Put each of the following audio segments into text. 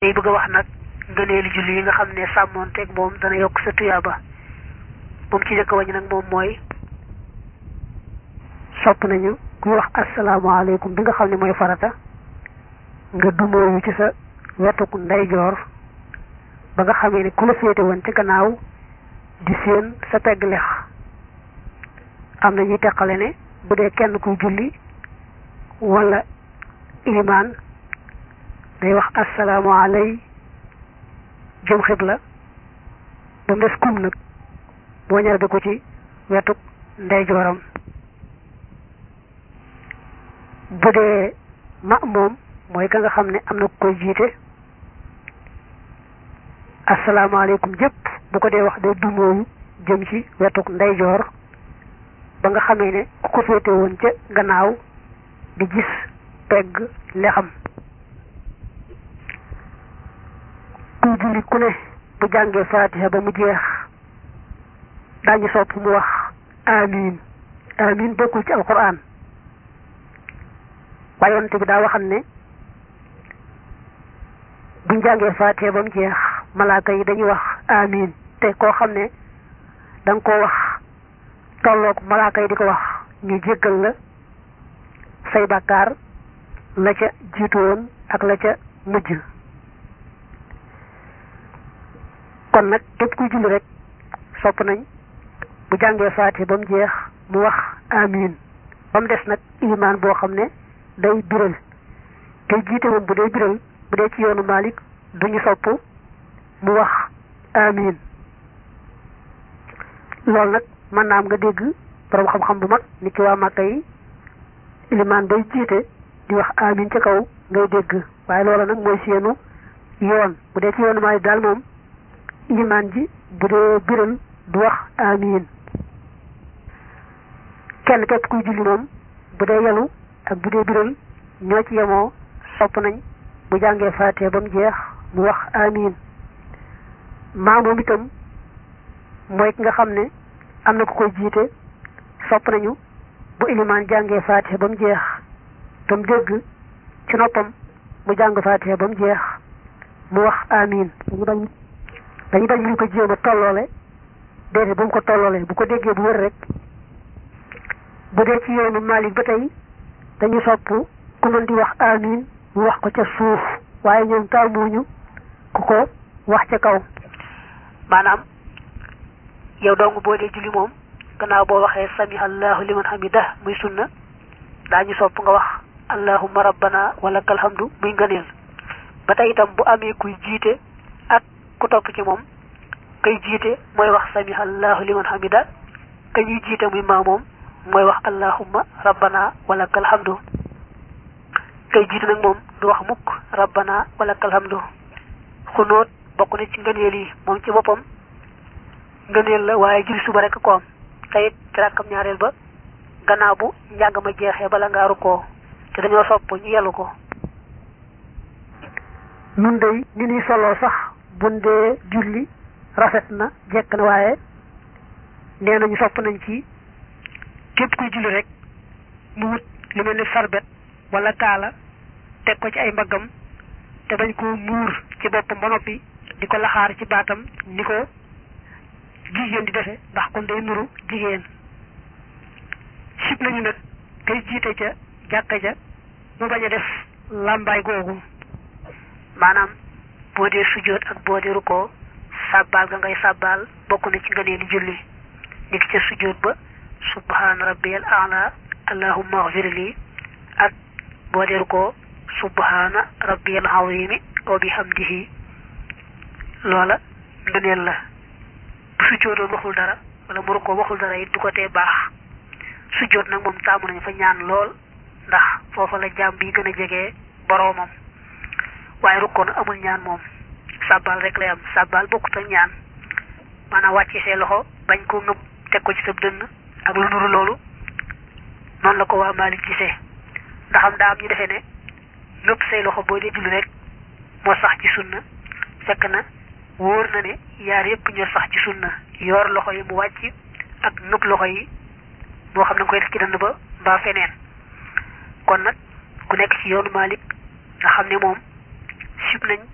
day bëgg a wax nag ngëneeli julli yi nga xam ne sàmmoonteeg moom dana yokk sa tuyaaba moom ci njëkk wañ nag moom mooy sopp nañu kuy wax asalaamaaleykum bi nga xam ne mooy farata nga dumóoyu ci sa wetuk ndeyjoor ba nga xamee ne ku la féete woon ci gannaaw di séen sa pegg lex am na ñuy teqale ne bu dee kenn kuy julli wala ilimaan day wax asalaamaaley jëm xibla ba mu des kum nag boo ñaar bi ko ci wetuk ndeyjooram bu dee ma moom mooy ka nga xam ne am na ku koy jiite asalaamaaleykum jëpp bu ko dee wax day dumóoyu jëm ci wetuk ndeyjoor ba nga xamee ne ku ko féete woon ca gannaaw di gis pegg lexam kuy julli ku ne bu jàngee faatiha ba mu jeex daañu sopp mu wax amiin amiin bokkul ci alquran waaye yonent bi daa waxam ne buñ jàngee faatiha ba mu jeex malaaka yi dañuy wax amiin te koo xam ne da nga koo wax tolloog malaaka yi di ko wax ñu jéggal la say bàkkaar la ca jiitu woon ak la ca mujj kon nag képp kuy julli rek sopp nañ bu jàngee faatiha ba mu jeex mu wax amiin ba mu des nag ilimaan boo xam ne day biral te jiite moom bu dee biral bu dee ci yoonu Maalik duñu sopp mu wax amiin loolu nag mën naa am nga dégg borom xam-xam bu mag ni ki waa Màkka yi ilimaan bay jiite di wax amiin ca kaw ngay dégg waaye loola nag mooy seenu yoon bu dee ci yoonu Maalik daal moom ilimaan ji bu dee biral du wax amiin kenn képp kuy julli moom bu dee yelu ak bu dee biral ñoo ci yemoo sopp nañ bu jàngee faatee ba mu jeex mu wax amiin maa moom itam mooy ki nga xam ne am na ku koy jiite sopp nañu bu ilimaan jàngee faatee ba mu jeex te mu dégg ci noppam mu jàng faatee ba mu jeex mu wax amiin dañu bañ dañu bañ ñu ko jéem a tolloole déedéet bu mu ko tolloolee bu ko déggee bu wér rek bu dee ci yoonu Maalik ba tey dañu sopp ku mën di wax amiin mu wax ko ca suuf waaye ñoom taamuñu ku ko wax ca kaw maanaam yow dong boo dee julli moom gannaaw boo waxee sami allahu liman hamida muy sunna daañu sopp nga wax allahumma rabbana wa lakal hamdu muy ngëneel ba tey itam bu amee kuy jiite ak ku topp ci moom kay jiite mooy wax sami allahu liman hamida ka ñuy jiite muy maa moom mooy wax allahumma rabbana wa lakal hamdu kay jiite nag moom du wax mukk rabbana wa lakal hamdu xunóot bokk na ci ngëneel yi moom ci boppam ngëneel la waaye julli suba rek ko am tayit ci rakkam ñaareel ba gannaaw bu njàng ma jeexee bala ngaa rukkoo te dañoo sopp ñu yellu ko nun day ni ñuy soloo sax bun dee julli rafet na jekk na waaye nee nañu sopp nañ ci képp kuy julli rek mu wut lu mel ni sarbet wala kaala teg ko ci ay mbaggam te bañ ko muur ci boppam ba noppi di ko laxaar ci baatam ni ko jigéen di defe ndax kon day nuru jigéen sib nañu nag kay jiite ca jàkka ja mu bañ a def làmbaay googu maanaam boo dee sujjóot ak boo dee rukkoo sàbbaal ga ngay sàbbaal bokk na ci ngëneeli julli nit ca sujjóot ba subhaana rabbiyal a'la allahumma ighfir li ak boo dee rukkoo subhaana rabbiyal azimi wa bihamdihi loola ngëneel la bu sujjóotoon waxul dara wala mu rukkoo waxul dara it du ko tee baax sujjóot nag moom taamu nañu fa ñaan lool ndax foofa la jaam bi gën a jege boroomam waaye rukkoo nag amul ñaan moom sàbbaal rek lay am sàbbaal bokkut ak ñaan maanaam wàcce see loxo bañ ko ngëb teg ko ci sa dënn ak lu nuru loolu noonu la ko waa Maalik gisee ndax am daa am ñu defee ne ngëb say loxo boo dee julli rek moo sax ci sunna fekk na wóor na ne yaar yépp ñoo sax ci sunna yoor loxo yi mu wàcc ak ngëb loxo yi moo xam ne nga koy def ci dënn ba mbaa feneen kon nag ku nekk ci yoonu Maalik nga xam ne moom sib nañ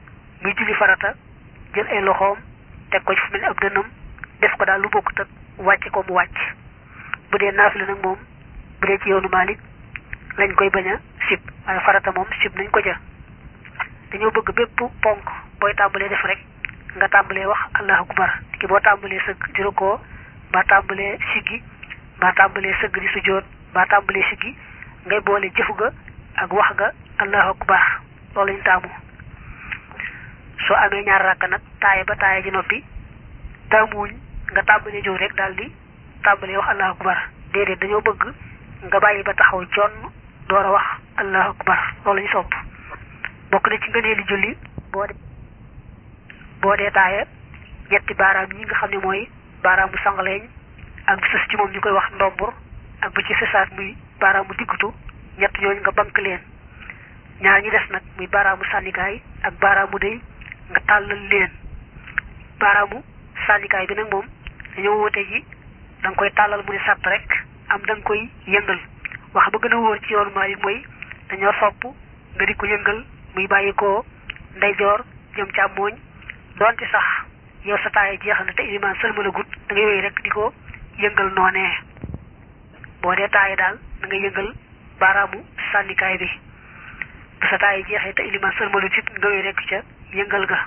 buy julli farata jël ay loxoom teg ko ci fu mel ni ab dënnam def ko daal lu bokkut ak wàcce ko mu wàcc bu dee naafila nag moom bu dee ci yoonu Maalik lañ koy bañ a sib waaye farata moom sib nañ ko ja dañoo bëgg bépp ponk booy tàmbalee def rek nga tàmbalee wax allahu akbar ki boo tàmbalee sëgg di rukkoo mbaa tàmbalee siggi mbaa tàmbalee sëgg di sujjóot mbaa tàmbalee siggi ngay boole jëfu ga ak wax ga allahu akbar loolu lañ taamu soo amee ñaar rakk nag taaye ba taaye ji noppi taamuwuñ nga tàmbalee jóg rek daal di tàmbalee wax allahu akbar déedéet dañoo bëgg nga bàyyi ba taxaw jonn door a wax allahu akbar loolu lañu sopp bokk na ci ngëneeli julli boo de boo dee taaye ñetti baaraam yi nga xam ne mooy baaraamu sangaleeñ ak bi sës ci moom ñu koy wax ndombur ak bu ci sësaat muy baaraamu diggutu ñett ñooñu nga bank leen ñaar ñi des nag muy baaraamu sànnikaay ak baaraamu day nga tàllal leen baaraamu sànnikaay bi nag moom dañoo woote ji da nga koy tàllal mu ne sàtt rek am da nga koy yëngal wax ba gën a wóor ci yoonu Maalik mooy dañoo sopp nga di ko yëngal muy bàyyi ko ndeyjoor jëm càmmooñ donte sax yow sa taaya jeex na te ilimaan sëlmala gut da ngay wéy rek di ko yëngal noonee boo dee taaya daal da ngay yëngal baaraamu sànnikaay bi bu sa taaya jeexee te ilimaan sëlmala tit nga wéy rek ca yëngal ga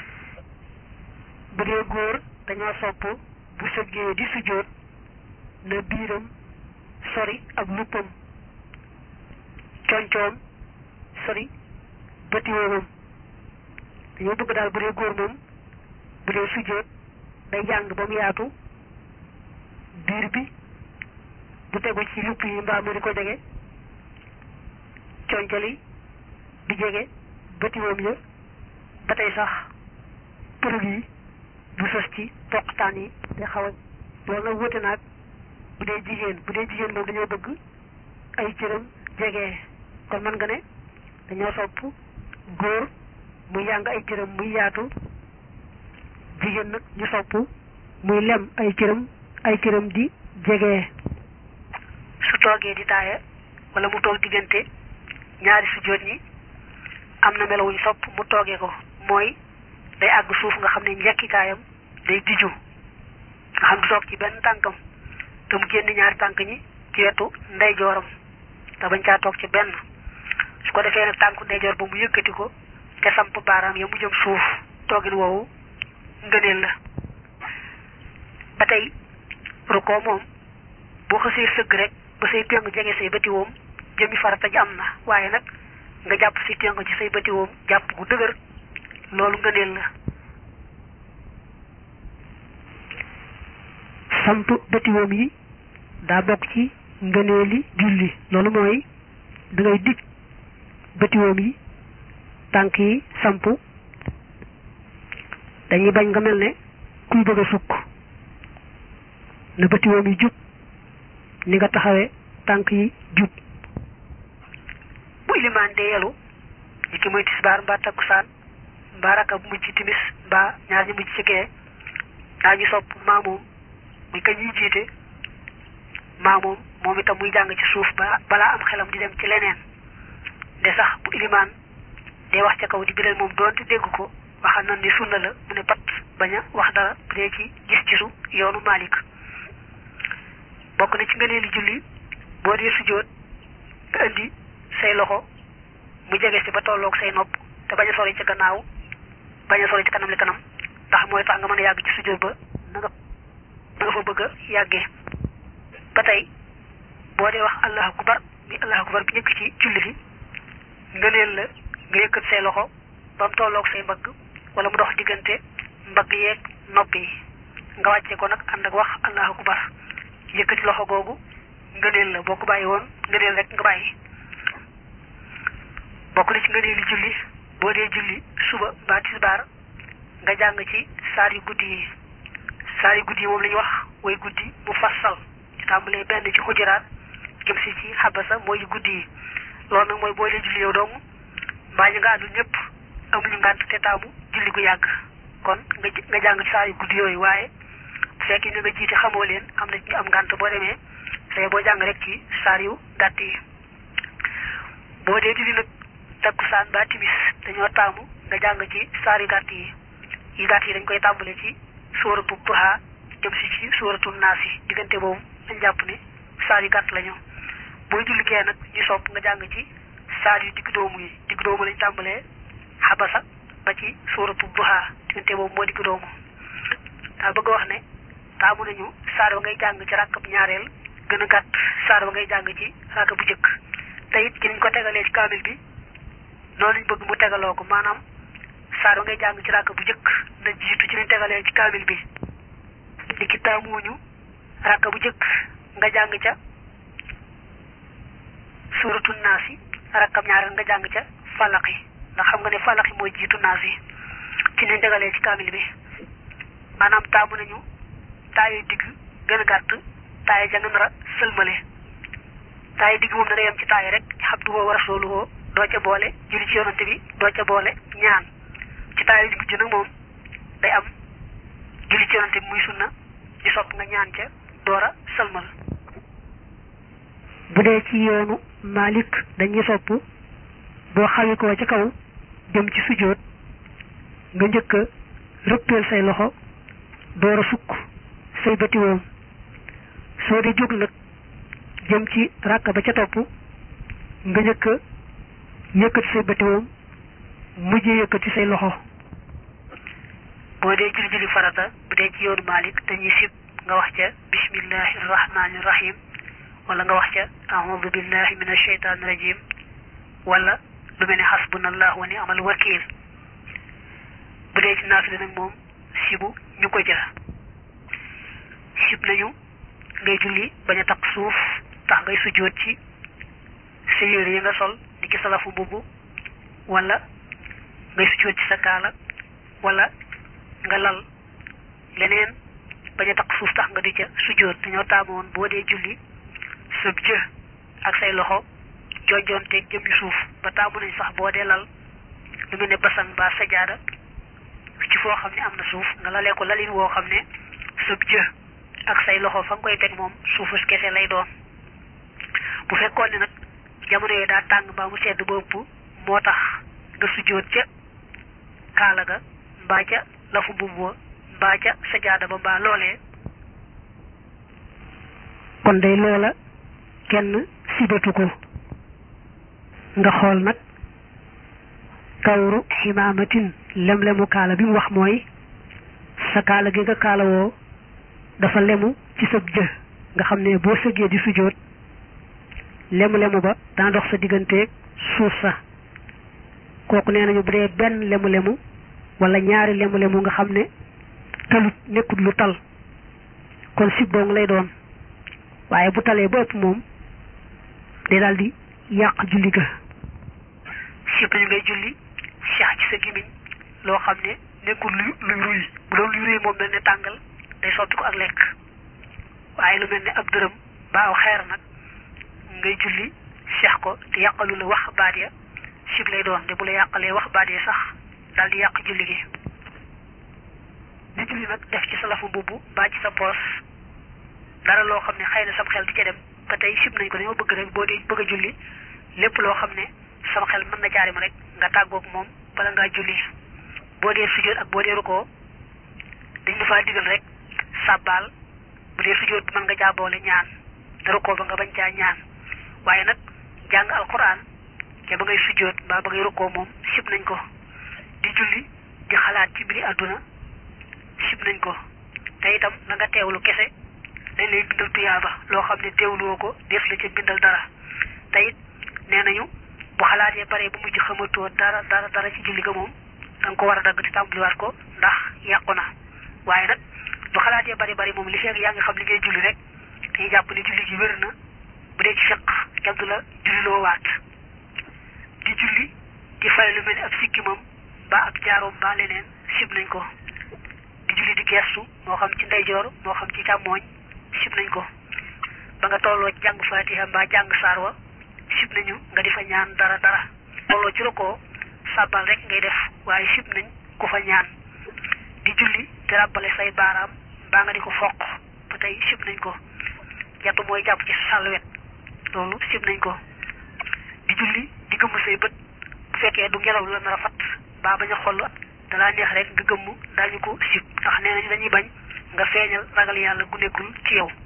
bu dee góor dañoo sopp bu sëggee di sujjóot na biiram sori ak luppam coñcoom sori bëti woomam dañoo bëgg daal bu dee góor moom bu dee sujjóot day jàng ba mu yaatu biir bi du tegu ci lupp yi mbaa mu di ko jege coñcali di jege bëti woom ya ba tey sax përëg yi du sës ci poqtaan yi te xaw a loolu nag wute naag bu dee jigéen bu dee jigéen moom dañoo bëgg ay cëram jege kon mën nga ne dañoo sopp góor muy yàng ay cëram muy yaatu jigéen nag ñu sopp muy lem ay cëram ay cëram di jege. su toogee di taaya wala mu toog diggante ñaari sujjóot ñi am na melowuñ sopp mu toogee ko mooy day àgg suuf nga xam ne njekkikaayam day diju nga xam du toog ci benn tànkam te mu génn ñaari tànk ñi ci wetu ndeyjooram te bañ caa toog ci benn su ko defee nag tànku ndeyjoor ba mu yëkkati ko te samp baaraam ya mu jëm suuf toogin woowu ngëneel la ba tey rukkoo moom boo xasee sëgg rek ba say téng jege say bëti woom jëmi farata ji am na waaye nag nga jàpp si téng ci say bëti woom jàpp gu dëgër loolu ngëneel la samp bëti woom yi daa bokk ci ngëneeli julli loolu mooy da ngay dig bëti woom yi tànk yi samp dañuy bañ nga mel ne kuy bëgg a sukk na bëti woom yi jub ni nga taxawee tànk yi jub bu ilimaan dee yelu ñi ki muy tisbaar mbaa takkusaan mbaa raka bu mujj ci timis mbaa ñaar ñu mujj ci gee daa ñu sopp maamoom muy kañ ñuy jiite maamoom moom itam muy jàng ci suuf ba balaa am xelam di dem ci leneen de sax bu ilimaan dee wax ca kaw di biral moom doonte dégg ko waxal na ni sunna la mu ne pat bañ a wax dara bu dee ci gis-gisu yoonu Malik bokk na ci ngëneeli julli boo dee sujjóot nga indi say loxo mu jege si ba tolloog say nopp te bañ a sori ci gannaaw bañ a sori ci kanam li kanam ndax mooy tax nga mën a yàgg ci sujjóot ba na nga na nga fa bëgg a yàggee ba tey boo dee wax allahu akbar mi allahu akbar bi njëkk ci julli gi ngëneel la nga yëkkat say loxo ba mu tolloog say mbagg wala mu dox diggante mbagg yeeg nopp yi nga wàcce ko nag ànd ak wax allahu akbar yëkkati loxo googu ngëneel la boo ko bàyyi woon ngëneel rek nga bàyyi bokk na ci ngëneeli julli boo dee julli suba mbaa tisbaar nga jàng ci saar yu guddi yi saar yu guddi yi moom la ñuy wax way guddi mu fassal ci tàmbalee benn ci xujuraat jëm si ci xabasa mooy yu guddi yi loolu nag mooy boo dee julli yow dong mbaa ñu nga àndul ñëpp amuñu ngànt te taamu julli gu yàgg kon nga nga jàng ci saar yu guddi yooyu waaye bu fekkee ñu nga jiite xamoo leen am na ñu am ngànt boo demee say boo jàng rek ci saar yu gàtt yi boo dee julli nag takkusaan ba timis dañoo taamu nga jàng ci saar yu gàtt yi yi gàtt yi dañ koy tàmbale ci sóoratu duha jëm si ci sóoratu naas yi diggante boobu dañ jàpp ne saar yu gàtt la ñu booy julli gee nag ñu sopp nga jàng ci saar yu digg doomu yi digg doomu lañ tàmbalee xabasa ba ci sóoratu duha diggante boobu moo digg doomu daa bëgg wax ne taamu nañu saar ba ngay jàng ci ràkkab ñaareel gën a gàtt saar ba ngay jàng ci ràkk bu jëkk te it ci niñ ko tegalee ci kaamil bi noonu lañ bëgg mu tegaloo ko maanaam saar ba ngay jàng ci ràkk bu jëkk na jiitu ci niñ tegalee ci kaamil bi li ki taamuñu ràkk bu jëkk nga jàng ca suuratu naas yi rakkam ñaareel nga jàng ca falaq yi ndax xam nga ne falaq yi mooy jiitu naas yi ci niñ tegalee ci kaamil bi maanaam taamu nañu taayu digg gën a gàtt taay ja nga nar a sëlmale taay digg moom dana yem ci taay rek xabduhu wa rasuluhu doo ca boole julli ci yonante bi doo ca boole ñaan ci taay digg ji nag moom day am julli ci yonante bi muy sunna di sopp nga ñaan ca door a sëlmal bu dee ci yoonu Malik dañuy sopp boo xawi koo ca kaw jëm ci sujjóot nga njëkk a rëppeel say loxo door a sukk say bëti woom soo di jóg nag jëm ci ràkk ba ca topp nga njëkk a yëkkati say bëti woom mujjee yëkkati say loxo boo dee julli julli farata bu dee ci yoonu Malik dañuy sib nga wax ca bismillahi rahmani rahim wala nga wax ca aoudu billahi min asheytaani rajim wala lu mel ne xasbunallahu wa ni amal wakil bu dee ci naafile nag moom sibu ñu ko jël sib nañu ngay julli bañ a takk suuf tax ngay sujjóot ci sa yére yi nga sol di ki salafu mbubb wala ngay sujjóot ci sa kaala wala nga lal leneen bañ a takk suuf tax nga di ca sujjóot dañoo taamoon boo dee julli sëb jë ak say loxo joojoonteeg jëm yu suuf ba taamu nañ sax boo dee lal lu mel ne basan ba sajaada ci foo xam ne am na suuf nga lalee ko lalin woo xam ne sëb jë ak say loxo fa nga koy teg moom suufus kese lay doon bu fekkoon ne nag jamono yi daa tàng mbaa mu sedd ba ëpp moo tax nga sujjóot ca kaala ga mbaa ca lafu mbubb wa mbaa ca sajaada ba mbaa loolee kon day loola kenn sibatu ko nga xool nag kawru ximaamatin lem-lemu kaala bi mu wax mooy sa kaala gi nga kaala woo dafa lemu ci sab jë nga xam ne boo sëggee di sujjóot lemu-lemu ba dana dox sa digganteeg suuf sa kooku nee nañu bu dee benn lemu-lemu wala ñaari lemu-lemu nga xam ne talut nekkut lu tal kon sib dong lay doon waaye bu talee ba ëpp moom day daal di yàq julli ga sib nañu ngay julli seex ci sa gimiñ loo xam ne nekkul luy luy ruy bu doon luy ruy moom mel ne tàngal day sotti ko ak lekk waaye lu mel ne ab dërëm baaw xeer nag ngay julli seex ko te yàqalu la wax baat ya sib lay doon te bu la yàqalee wax baat ya sax daal di yàq julli gi di julli nag def ci sa lafu mbubb mbaa ci sa poos dara loo xam ne xëy na sam xel di ca dem ba tey sib nañ ko dañoo bëgg rek boo dee bëgg a julli lépp loo xam ne sama xel mën na jaari ma rek nga tàggoog moom bala ngaa julli boo dee sujjóot ak boo dee rukoo dañ la faa digal rek sàbbaal bu dee sujjóot bi mën nga caa boole ñaan te rukoo ba nga bañ caa ñaan waaye nag jàng alquran te ba ngay sujjóot mbaa ba ngay rukoo moom sib nañ ko di julli di xalaat ci mbiri àdduna sib nañ ko te itam na nga teewlu kese dañ lay bindal tuyaaba loo xam ne teewluwoo ko def la ca bindal dara te it nee nañu bu xalaatee bare bu mujj xamatoo dara dara dara ci julli ga moom da nga ko war a dagg di tàmbaliwaat ko ndax yàqu na waaye nag bu xalaatee bari bari moom li fekk yaa ngi xam li ngay julli rek dañuy jàpp ne julli gi wér na bu dee ci fiq kenn du la julliloo waat di julli di fay lu mel ni ab sikkimam ba ab jaaroom ba leneen sib nañ ko di julli di gestu moo xam ci ndeyjoor moo xam ci càmmooñ sib nañ ko ba nga tolloo ci jàng fatiha mbaa jàng saar wa sib nañu nga di fa ñaan dara dara tolloo ci rokoo sàbbal rek ngay def waaye sib nañ ku fa ñaan di julli di ràbbale say baaraam mbaa nga di ko foq ba tey sib nañ ko jàpp mooy jàpp ci sàlwet loolu sib nañ ko di julli di gëmm say bët bu fekkee du ngelaw la nar a fat baa bañ a xoll dalaa neex rek nga gëmm daañu ko sib ndax nee nañu dañuy bañ nga feeñal ragal yàlla gu nekkul ci yow